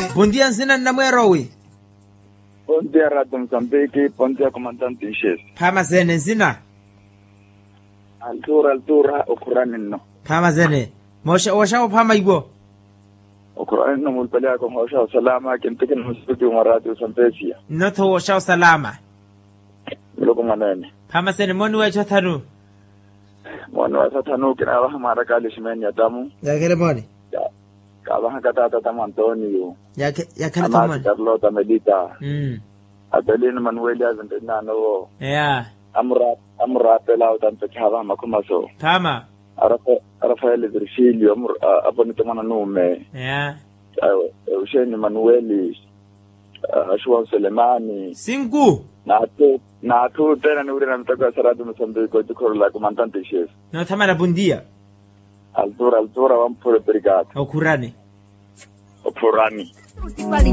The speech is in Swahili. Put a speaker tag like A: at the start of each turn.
A: Bom dia nsina na mwerowi.
B: Bom dia, Radio Moçambique. Bom dia, comandante Inches.
A: Phama zene nsina.
B: Altura, altura, ukurani no.
A: Phama zene. Mosha washa phama ibo.
B: Ukurani no mulpele ako ngosha salama kintikin musiki wa Radio Sampesia.
A: Notho washa salama.
B: Muloko manene.
A: Phama zene moni wa chathanu.
B: Mwana wa satanu kina wa hamara kali shimeni ya tamu.
A: Yakele moni.
B: Kabaha katata tamu Antonio.
A: Yake yakele
B: Amati
A: moni.
B: Carlota Medita.
A: Mm.
B: Adelino Manuel Azentina no.
A: Yeah.
B: Amra amra pela utanto chava makumaso.
A: Phama.
B: Rafael Virgilio amur abonito mana nume.
A: Yeah.
B: Eugene Manueli. Ashwan Selemani.
A: Cinco.
B: na tu na tu tena ni ule namtoka Saratu Mozambique jikoro la comandante chef
A: No thamara bom dia.
B: altura altura wampure brigade
A: Okurane.
B: opurani
C: Qualidade.